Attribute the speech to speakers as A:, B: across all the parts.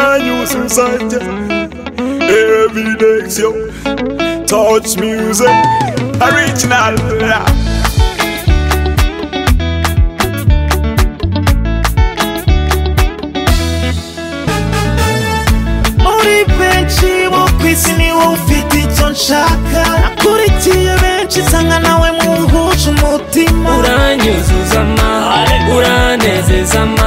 A: Uranyuzuza njye Every day yo Touch music Original
B: muri benshi bo ku isi ni wowe ufite icyo nshaka nakurikiye benshi nsanga nawe muhuje umutima
C: uranyuzuza ama uranezeza ama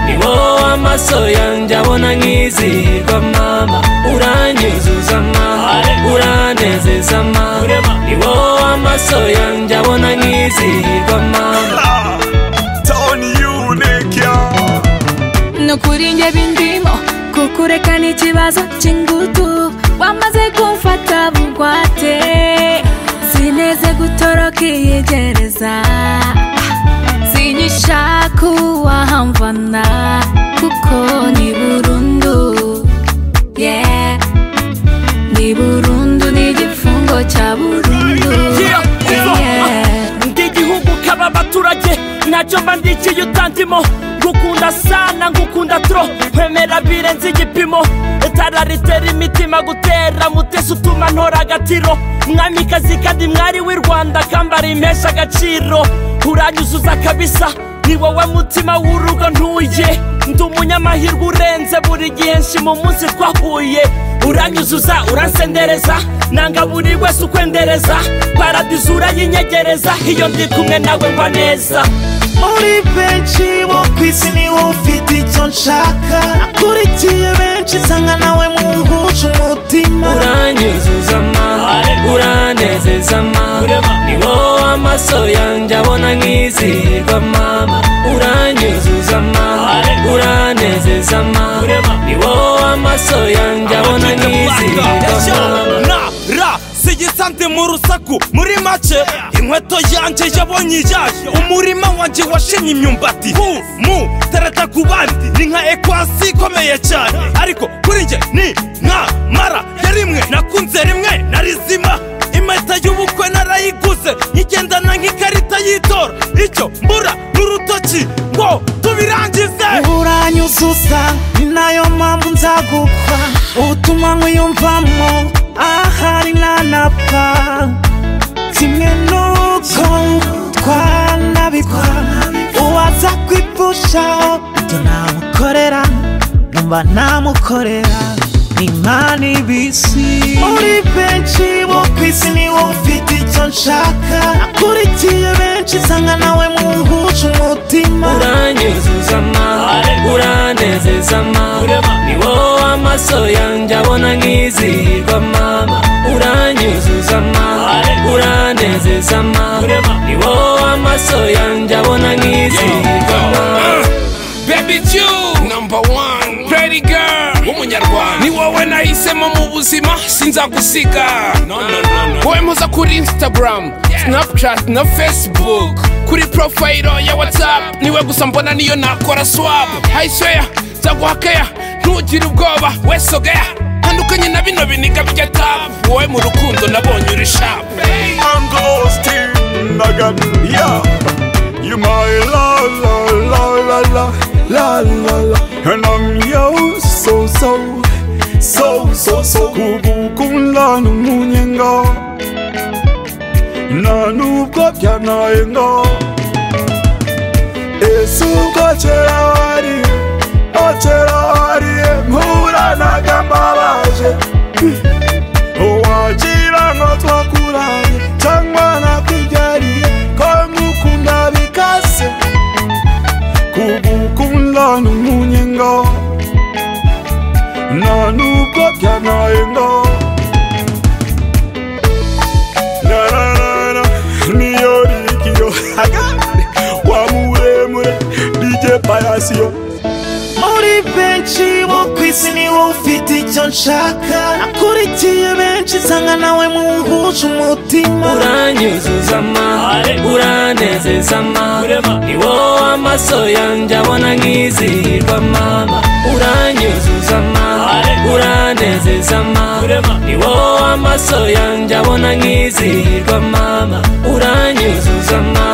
C: ni wowe amaso yanjye abona nkizihirwa mama uranyuzuza ama uranezeza ama ni wowe amaso yanjye abona nkizihirwa mama
A: Ah, Tony Unique yo
D: no kuri njye bindimo kukureka ni ikibazo cy'ingutu wamaze kumfata bugwate sineze gutoroka iyi gereza sinyishaka uwahamvana kuko ni burundu yeah. ni burundu ni igifungo cya burundu yeah.
C: ng'igihugu kaba abaturage nacyo mba ndikiye utandimo ngukunda sana ngukunda tro kwemera birenze igipimo itara ritera imitima gutera mutesi utuma ntora agatiro mwamikazi kandi mwari w'i rwanda kambara impesha agaciro uranyuzuza kabisa ni wowe mutima w'urugo ntuye ndi umunyamahirwe urenze buri gihe nshima umunsi twahuye uranyuzuza uransendereza nanga buri wese ukwendereza paradizo urayinyegereza iyo ndi kumwe nawe mba neza
B: muri benshi bo ku isi ni wowe ufite icyo nshaka nakurikiye benshi nsanga nawe muhuje umutima
C: uranyuzuza ama uranezeza ama ni wowe amaso yanjye abona nkizihirwa mama uranyuzuza ama uranezeza ama ni wowe amaso yanjye abona nkizihirwa mama
E: na ra sigisante mu rusaku muri make inkweto yanjye yabonye iyaje umurima wanjye washenye imyumbati hu mu tereta ku bandi ni nka ekwasi ikomeye cyane ariko kuri njye ni nka mara ya rimwe nakunze rimwe na rizima impeta y'ubukwe narayiguze nyigendana nk'ikarita y'itora icyo mbura n'urutoki ngo tubirangize
B: uranyuzuza ni nayo mpamvu nzagukwa utuma nkwiyumvamo ahari nanapfa kimwe n'uko twanabikwa uwaza kwipfusha ibyo namukorera numva namukorera imana ibisi muri benshi bo ku isi ni wowe ufite icyo nshaka nakurikiye benshi nsanga nawe muhuje umutima
C: uranyuzuza ama uranezeza ama ni wowe amaso yanjye abona nkizihirwa mama uranyuzuza ama uranezeza ama ni wowe amaso yanjye abona nkizihirwa mama
F: baby Jew number one pretty girl w'umunyarwanda ni wowe nahisemo mu buzima sinzagusiga wowe mpuza kuri instagram snapchat na facebook kuri profile ya whatsapp niwe gusa mbona niyo nakora swap i swear nzaguha care ntugire ubwoba wese ogea tandukanye na bino biniga bijya tap wowe mu rukundo nabonye uri sharp
A: I'm ghost in Nagan Yeah You my la la la la la La la la And I'm yo so so So so so Kugukunla numunyenga Nanubwo byanayenga Yesu ko kera wari Ko kera wari Mpura nagambabaje wagira ngo twakuranye cyangwa nakwigariye ko ngukunda bikase kugukunda ni umunyenga nta nubwo byanaye ngo nararara niyo rigiyo wa muremure rige parasiyo
B: muri benshi bo ku isi ni wowe ufite icyo nshaka nakurikiye benshi nsanga nawe muhuje umutima
C: uranyuzuza ama uranezeza ama ni wowe amaso yanjye abona nkizihirwa mama uranyuzuza ama uranezeza ama ni wowe amaso yanjye abona nkizihirwa mama uranyuzuza ama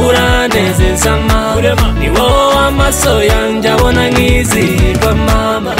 C: uranezeza mama ni wowe amaso yanjye abona nkizihirwa mama